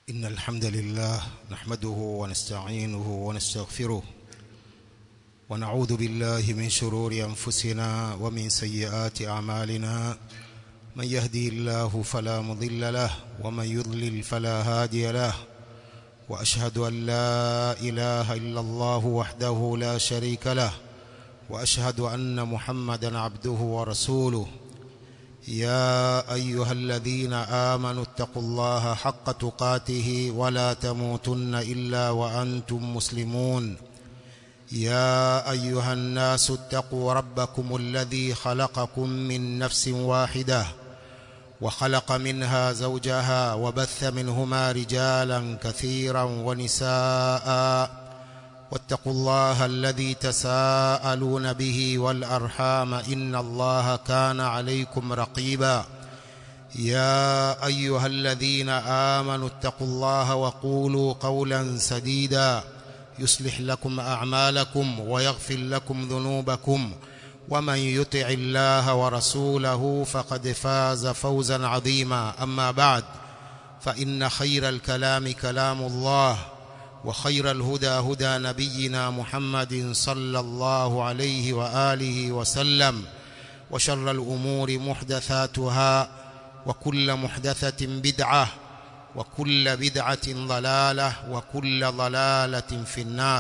إن الحمد لله نحمده ونستعينه ونستغفره ونعوذ بالله من شرور أنفسنا ومن سيئات أعمالنا من يهدي الله فلا مضل له ومن يضلل فلا هادي له وأشهد أن لا إله إلا الله وحده لا شريك له وأشهد أن محمدا عبده ورسوله يا أيها الذين آمنوا اتقوا الله حق تقاته ولا تموتن إلا وأنتم مسلمون يا أيها الناس اتقوا ربكم الذي خلقكم من نفس واحدة وخلق منها زوجها وبث منهما رجالا كثيرا ونساء واتقوا الله الذي تساءلون به والأرحام إن الله كان عليكم رقيبا يا أيها الذين آمنوا اتقوا الله وقولوا قولا سديدا يصلح لكم أعمالكم ويغفر لكم ذنوبكم ومن يطع الله ورسوله فقد فاز فوزا عظيما أما بعد فإن خير الكلام كلام الله وخير الهدى هدى نبينا محمد صلى الله عليه وآله وسلم وشر الأمور محدثاتها وكل محدثة بدعة وكل بدعة ضلالة وكل ضلالة في النار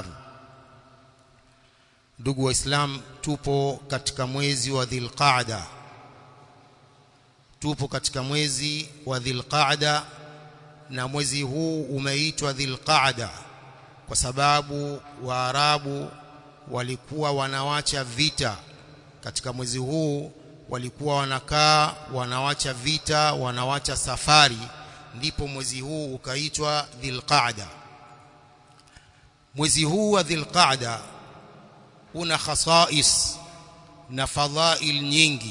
ndugu waislam tupo katika mwezi wa dhilqaada tupo katika mwezi wa dhilqaada na mwezi huu umeitwa dhilqaada kwa sababu waarabu walikuwa wanawacha vita katika mwezi huu walikuwa wanakaa wanawacha vita wanawacha safari ndipo mwezi huu ukaitwa dhilqaada mwezi huu wa dhilqaada una khasais na fadhail nyingi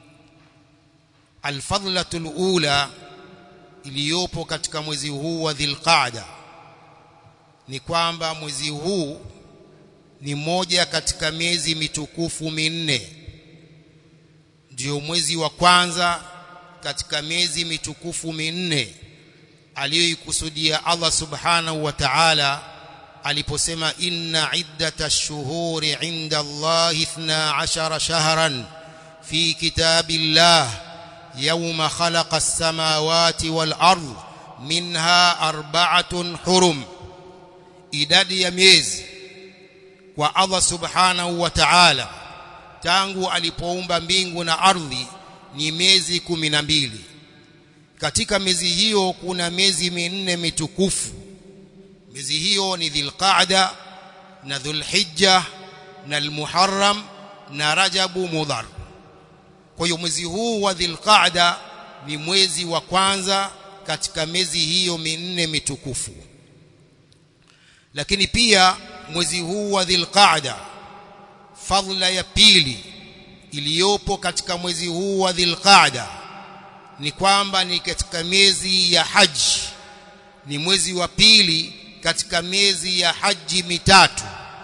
alfadlatul ula iliyopo katika mwezi huu wa dhilqaada ni kwamba mwezi huu ni moja katika miezi mitukufu minne ndio mwezi wa kwanza katika miezi mitukufu minne aliyoikusudia Allah subhanahu wa ta'ala aliposema inna iddatash shuhuri inda Allah 12 shahran fi kitabillah yawma khalaqa as-samawati wal ard minha arba'atun hurum idadi ya miezi kwa Allah subhanahu wa ta'ala tangu alipoumba mbingu na ardhi ni miezi kumi na mbili katika miezi hiyo kuna miezi minne mitukufu miezi hiyo ni dhilqaada na dhulhijja na almuharram na rajabu mudhar kwa hiyo mwezi huu wa dhilqaada ni mwezi wa kwanza katika miezi hiyo minne mitukufu lakini pia mwezi huu wa dhilqaada fadhila ya pili iliyopo katika mwezi huu wa dhilqaada ni kwamba ni katika miezi ya haji ni mwezi wa pili katika miezi ya haji mitatu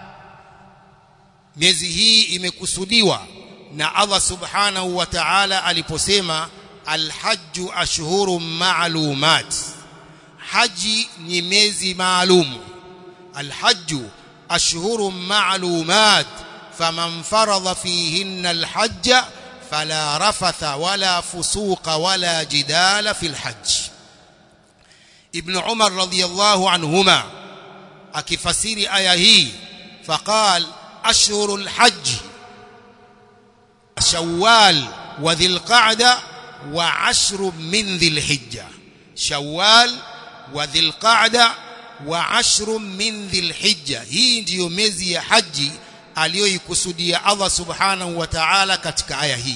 miezi hii imekusudiwa na Allah subhanahu wa ta'ala aliposema alhajju ashhurun ma'lumat haji ni miezi maalum alhajju ashhurun ma'lumat faman faradha fihinna alhajj fala rafatha wala fusuqa wala jidala fil hajj ibn umar radiyallahu anhuma akifasiri aya hii faqal ashhurul hajj shawwal wa dhilqa'da wa ashru min dhilhijja shawwal wa dhilqa'da wa ashru min dhilhijja hii ndiyo miezi ya haji aliyoikusudia Allah subhanahu wa ta'ala katika aya hii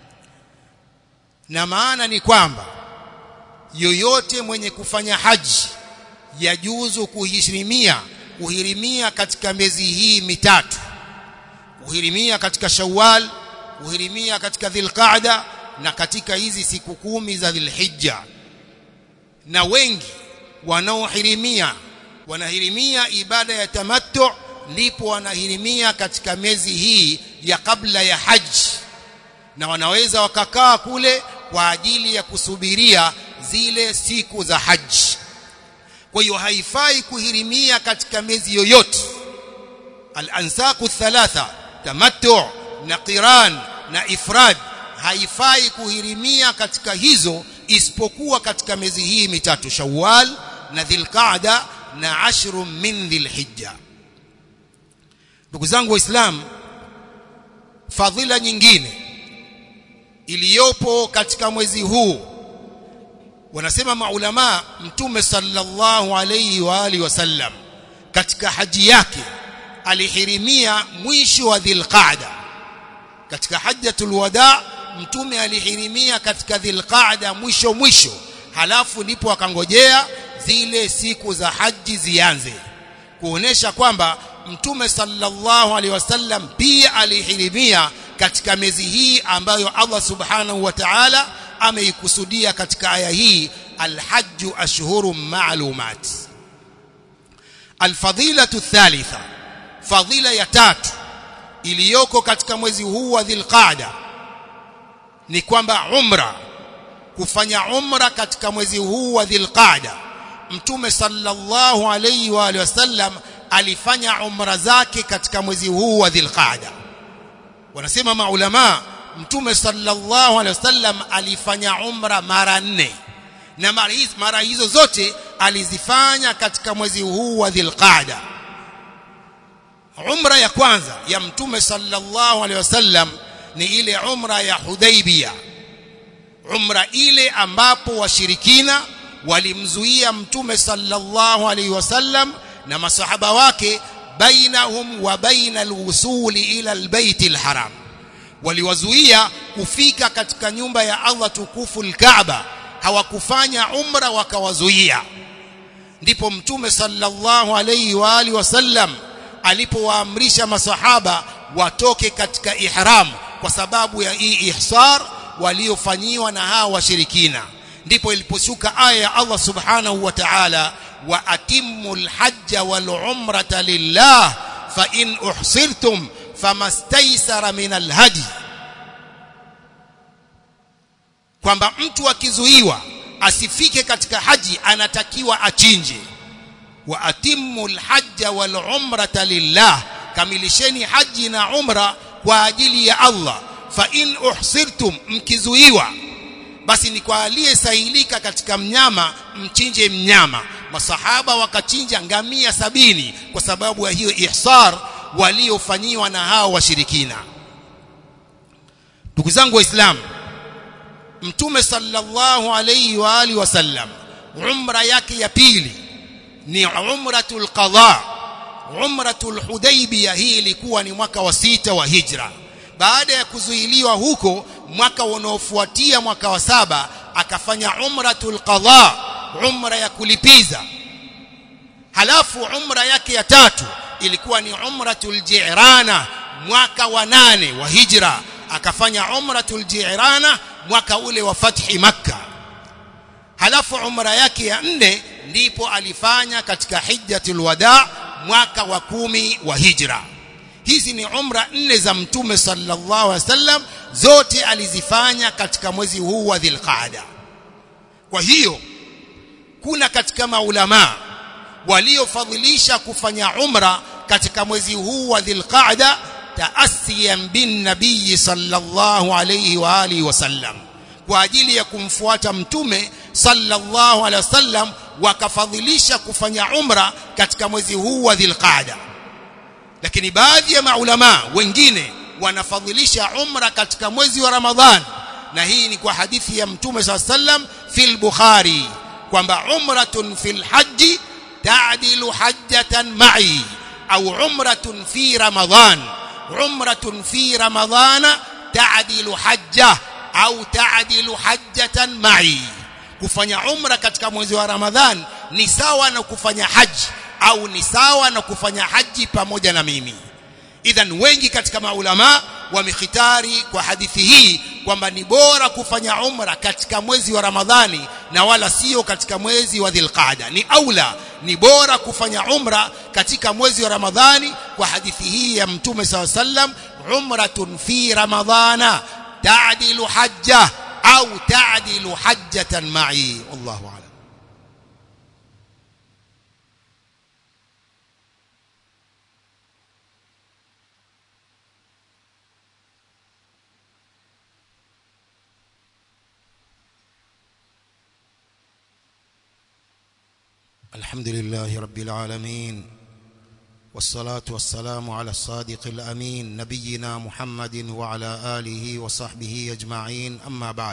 na maana ni kwamba yoyote mwenye kufanya haji yajuzu kuhirimia kuhirimia katika miezi hii mitatu kuhirimia katika Shawwal kuhirimia katika Dhulqa'da na katika hizi siku kumi za Dhulhijja na wengi wanaohirimia wanahirimia ibada ya tamattu ndipo wanahirimia katika miezi hii ya kabla ya haji na wanaweza wakakaa kule kwa ajili ya kusubiria zile siku za haji kwa hiyo haifai kuhirimia katika miezi yoyote al-ansaku thalatha tamattu na qiran na ifrad haifai kuhirimia katika hizo isipokuwa katika miezi hii mitatu Shawwal na Dhulqa'da na ashru min Dhulhijja ndugu zangu waislamu fadhila nyingine iliyopo katika mwezi huu wanasema maulama mtume sallallahu alayhi wa alihi wasallam katika haji yake alihirimia mwisho wa Dhulqa'da katika hajjatul wada mtume alihirimia katika Dhulqa'da mwisho mwisho halafu ndipo akangojea zile siku za haji zianze kuonesha kwamba mtume sallallahu alaihi wasallam pia alihirimia katika miezi hii ambayo Allah subhanahu wa ta'ala ameikusudia katika aya hii alhajju ashhurun ma'lumat alfadilatu thalitha fadhila ya tatu iliyoko katika mwezi huu wa Dhulqa'da ni kwamba umra kufanya umra katika mwezi huu wa Dhulqa'da mtume sallallahu alayhi wa alihi wasallam alifanya umra zake katika mwezi huu wa Dhulqa'da wanasema maulama mtume sallallahu alaihi wasallam alifanya umra mara nne na mara hizo, mara hizo zote alizifanya katika mwezi huu wa Dhulqa'da umra ya kwanza ya mtume sallallahu alaihi wasallam ni ile umra ya Hudaybiyah umra ile ambapo washirikina walimzuia mtume sallallahu alaihi wasallam na masahaba wake bainahum wa baina alwusuli ila albayt alharam waliwazuia kufika katika nyumba ya Allah tukufu alkaaba hawakufanya umra wakawazuia ndipo mtume sallallahu alaihi wa alihi wasallam alipowaamrisha masahaba watoke katika ihram kwa sababu ya hii ihsar waliofanyiwa na hawa washirikina ndipo iliposhuka aya ya Allah subhanahu wa ta'ala wa atimmul hajja wal umrata lillah fa in uhsirtum famastaysara min alhadi kwamba mtu akizuiwa asifike katika haji anatakiwa achinje wa atimmul hajja wal umrata lillah kamilisheni haji na umra kwa ajili ya Allah fa in uhsirtum mkizuiwa basi ni kwa aliyesahilika katika mnyama mchinje mnyama masahaba wakachinja ngamia sabini kwa sababu ya hiyo ihsar waliofanyiwa na hao washirikina ndugu zangu waislamu mtume sallallahu alayhi wa alihi wasallam umra yake ya pili ni umratul qadha umratul hudaybiyah hii ilikuwa ni mwaka wa sita wa hijra baada ya kuzuiliwa huko mwaka unaofuatia mwaka wa saba akafanya umratul qadha umra ya kulipiza halafu umra yake ya tatu ilikuwa ni umratul ji'rana mwaka wa nane wa hijra akafanya umratul ji'rana mwaka ule wa fathi makka halafu umra yake ya nne ndipo alifanya katika hijjatul wada mwaka wa kumi wa hijra hizi ni umra nne za mtume sallallahu alaihi wasallam zote alizifanya katika mwezi huu wa dhilqaada kwa hiyo kuna katika maulama waliofadhilisha kufanya umra katika mwezi huu wa dhilqaada taasiyan bin nabii sallallahu alayhi wa alihi wasallam kwa ajili ya kumfuata mtume sallallahu alaihi wasallam wakafadhilisha kufanya umra katika mwezi huu wa dhilqaada lakini baadhi ya maulama wengine wanafadhilisha umra katika mwezi wa ramadhan na hii ni kwa hadithi ya mtume sallallahu alaihi wasallam fil bukhari kwamba umratun fil haji ta'dilu hajjatan ma'i au umratun fi ramadhan umratun fi ramadhana ta'dilu hajja au ta'dilu hajjatan ma'i kufanya umra katika mwezi wa ramadhan ni sawa na kufanya haji au ni sawa na kufanya haji pamoja na mimi idhan wengi katika maulama wamekhitari kwa hadithi hii kwamba ni bora kufanya umra katika mwezi wa Ramadhani na wala sio katika mwezi wa Dhulqaada ni aula ni bora kufanya umra katika mwezi wa Ramadhani kwa hadithi hii ya Mtume SAW sallam umratun fi ramadhana ta'dilu hajja au ta'dilu hajjatan ma'i wallahu a'lam الحمد لله رب العالمين والصلاة والسلام على الصادق الأمين نبينا محمد وعلى آله وصحبه أجمعين أما بعد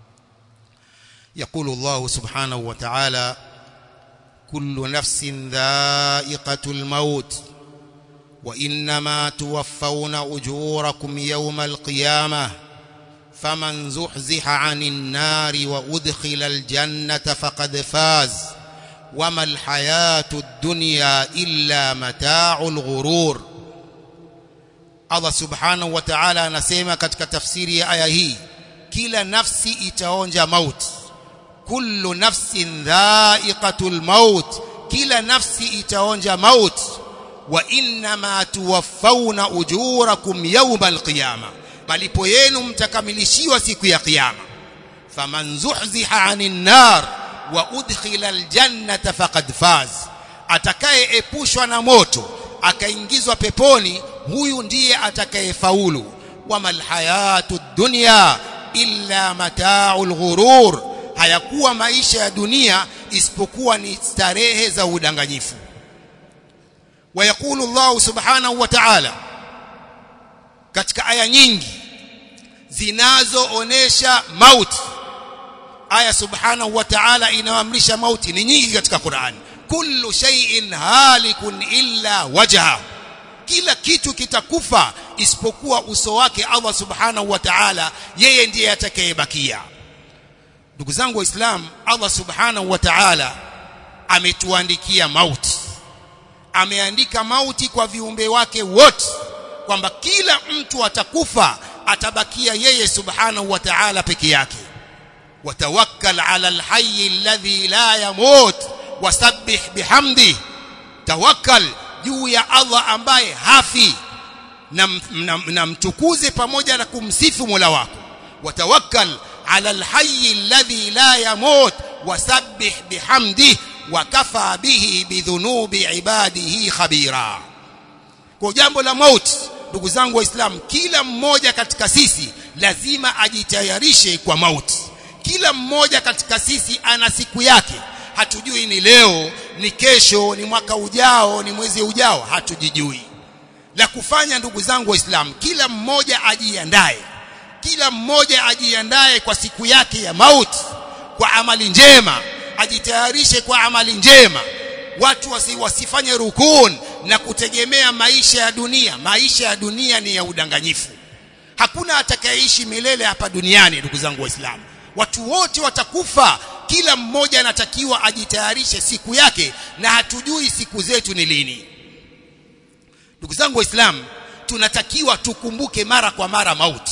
يقول الله سبحانه وتعالى كل نفس ذائقة الموت وإنما توفون أجوركم يوم القيامة فمن زحزح عن النار وأدخل الجنة فقد فاز وما الحياة الدنيا إلا متاع الغرور Allah subhanahu wa ta'ala anasema katika tafsiri ya aya hii kila nafsi itaonja mauti kullu nafsin dha'iqatul maut kila nafsi itaonja mauti wa innama tuwaffawna ujurakum yawmal qiyamah malipo yenu mtakamilishiwa siku ya kiyama faman zuhziha 'anil nar wa udkhila aljannata faqad faz atakayeepushwa na moto akaingizwa peponi huyu ndiye atakayefaulu wamal hayatud dunya illa mata'ul ghurur hayakuwa maisha ya dunia isipokuwa ni starehe za udanganyifu ويقول الله سبحانه وتعالى katika aya nyingi zinazoonesha mauti aya subhanahu wa ta'ala inaamrisha mauti ni nyingi katika Qur'an kullu shay'in halikun illa wajha kila kitu kitakufa isipokuwa uso wake Allah subhanahu wa ta'ala yeye ndiye atakayebakia ndugu zangu waislamu Allah subhanahu wa ta'ala ametuandikia mauti ameandika mauti kwa viumbe wake wote kwamba kila mtu atakufa atabakia yeye subhanahu wa ta'ala peke yake watawakkal ala alhayy alladhi la yamut wasabbih bihamdi tawakkal juu ya Allah ambaye hafi na, na, na mtukuze pamoja na kumsifu Mola wako watawakkal ala alhayy alladhi la yamut wasabbih bihamdi wakafa bihi bidhunubi ibadihi khabira kwa jambo la mauti ndugu zangu waislamu kila mmoja katika sisi lazima ajitayarishe kwa mauti kila mmoja katika sisi ana siku yake hatujui ni leo ni kesho ni mwaka ujao ni mwezi ujao hatujijui la kufanya ndugu zangu waislamu kila mmoja ajiandae kila mmoja ajiandae kwa siku yake ya mauti kwa amali njema ajitayarishe kwa amali njema watu wasi, wasifanye rukun na kutegemea maisha ya dunia maisha ya dunia ni ya udanganyifu hakuna atakayeishi milele hapa duniani ndugu zangu waislamu watu wote watakufa kila mmoja anatakiwa ajitayarishe siku yake na hatujui siku zetu ni lini ndugu zangu waislamu tunatakiwa tukumbuke mara kwa mara mauti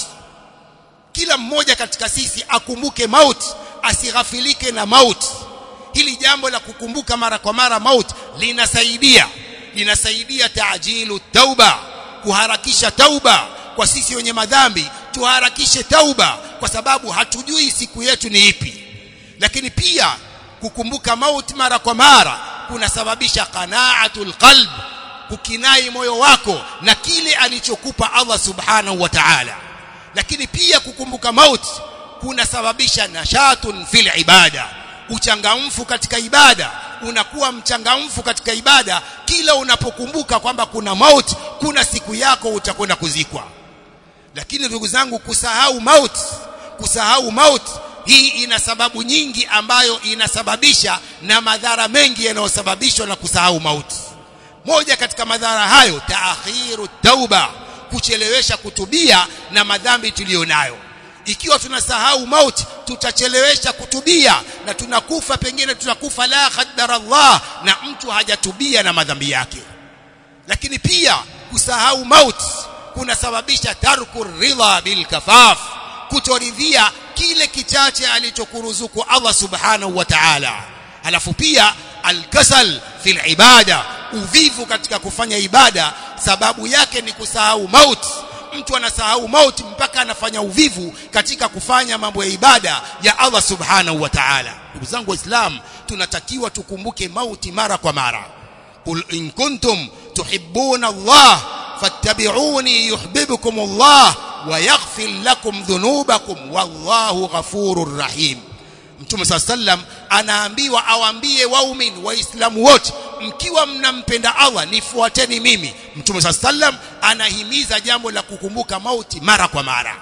kila mmoja katika sisi akumbuke mauti asighafilike na mauti hili jambo la kukumbuka mara kwa mara mauti linasaidia linasaidia taajilu tauba kuharakisha tauba kwa sisi wenye madhambi tuharakishe tauba kwa sababu hatujui siku yetu ni ipi lakini pia kukumbuka mauti mara kwa mara kunasababisha qanaatul qalb kukinai moyo wako na kile alichokupa Allah subhanahu wa ta'ala lakini pia kukumbuka mauti kunasababisha nashatun fil ibada uchangamfu katika ibada unakuwa mchangamfu katika ibada kila unapokumbuka kwamba kuna mauti kuna siku yako utakwenda kuzikwa lakini ndugu zangu kusahau mauti kusahau mauti hii ina sababu nyingi ambayo inasababisha na madhara mengi yanayosababishwa na kusahau mauti moja katika madhara hayo taakhiru tauba kuchelewesha kutubia na madhambi tuliyonayo ikiwa tunasahau mauti tutachelewesha kutubia na tunakufa pengine tunakufa la qaddar Allah na mtu hajatubia na madhambi yake lakini pia kusahau mauti kunasababisha tarku ridha bil kafaf kutoridhia kile kichache alichokuruzuku Allah subhanahu wa ta'ala alafu pia alkasal fil ibada uvivu katika kufanya ibada sababu yake ni kusahau mauti mtu anasahau mauti mpaka anafanya uvivu katika kufanya mambo ya ibada ya Allah subhanahu wa ta'ala ndugu zangu waislamu tunatakiwa tukumbuke mauti mara kwa mara qul in kuntum tuhibbuna Allah fattabi'uni yuhibbukum Allah wa yaghfir lakum dhunubakum wallahu ghafurur rahim Mtume صلى الله anaambiwa awaambie waumini waislamu wote mkiwa mnampenda Allah nifuateni mimi mtume sallam anahimiza jambo la kukumbuka mauti mara kwa mara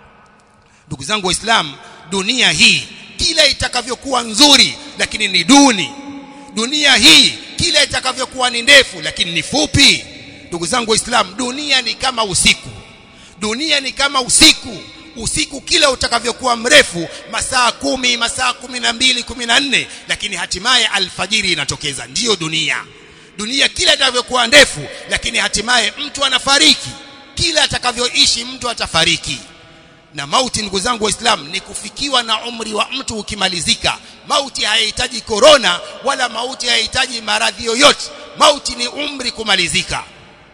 ndugu zangu waislamu dunia hii kila itakavyokuwa nzuri lakini ni duni dunia hii kila itakavyokuwa ni ndefu lakini ni fupi ndugu zangu waislamu dunia ni kama usiku dunia ni kama usiku usiku kila utakavyokuwa mrefu masaa kumi masaa kumi na mbili kumi na nne lakini hatimaye alfajiri inatokeza ndiyo dunia dunia kila itakavyokuwa ndefu lakini hatimaye mtu anafariki kila atakavyoishi mtu atafariki na mauti ndugu zangu waislamu ni kufikiwa na umri wa mtu ukimalizika mauti hayahitaji korona wala mauti hayahitaji maradhi yoyote mauti ni umri kumalizika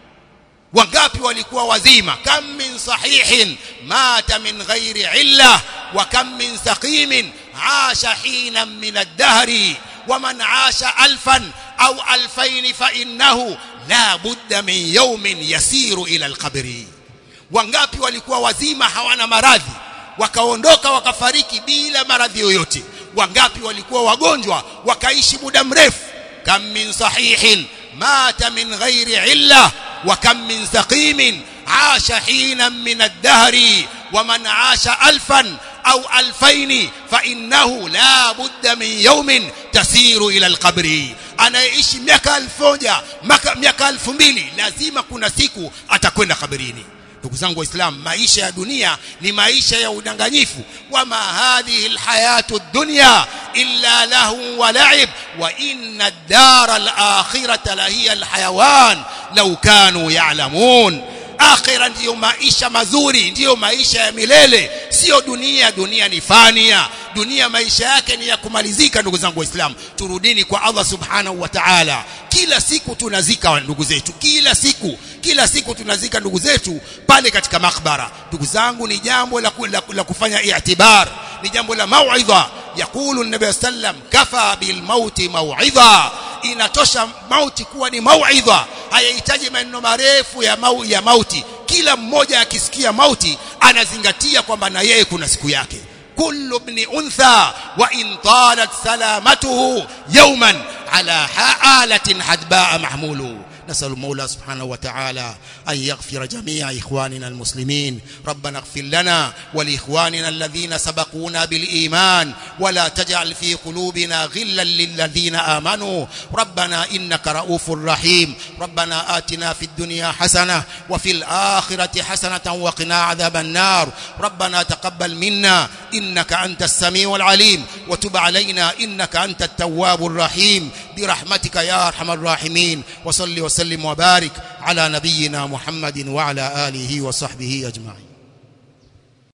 wangapi walikuwa wazima kam min sahihin mata min ghairi illa wa kam min saqimin asha hina min ad-dahri wa man asha alfan au alfain fa innahu la budda min yawmin yasiru ila al-qabri wangapi walikuwa wazima hawana maradhi wakaondoka wakafariki bila maradhi yoyote wangapi walikuwa wagonjwa wakaishi muda mrefu kam min sahihin mata min ghairi illa وكم من سقيم عاش حينا من الدهر ومن عاش ألفا أو ألفين فإنه لا بد من يوم تسير إلى القبر anaishi miaka elfu moja miaka elfu mbili lazima kuna siku atakwenda kaburini ndugu zangu waislamu maisha ya dunia ni maisha ya udanganyifu wama hadhihi alhayatu dunya illa lahu wa la'ib wa inna ad-dara al-akhirata lahiya al-hayawan law kanu ya'lamun akhira ndiyo maisha mazuri ndiyo maisha ya milele sio dunia dunia ni fania dunia maisha yake ni ya kumalizika ndugu zangu waislamu turudini kwa Allah subhanahu wa ta'ala kila siku tunazika ndugu zetu kila siku kila siku tunazika ndugu zetu pale katika makbara ndugu zangu ni jambo la, la, la kufanya i'tibar ni jambo la mauidha yakulu nabii sallam kafa bil mauti mauidha inatosha mauti kuwa ni mauidha hayahitaji maneno marefu ya, mau, ya mauti kila mmoja akisikia mauti anazingatia kwamba na yeye kuna siku yake كل ابن أنثى وإن طالت سلامته يوما على آلة حدباء محمول نسأل المولى سبحانه وتعالى أن يغفر جميع إخواننا المسلمين ربنا اغفر لنا ولإخواننا الذين سبقونا بالإيمان ولا تجعل في قلوبنا غلا للذين آمنوا ربنا إنك رؤوف رحيم ربنا آتنا في الدنيا حسنة وفي الآخرة حسنة وقنا عذاب النار ربنا تقبل منا إنك أنت السميع العليم وتب علينا إنك أنت التواب الرحيم برحمتك يا أرحم الراحمين وصل وسلم وبارك على نبينا محمد وعلى آله وصحبه أجمعين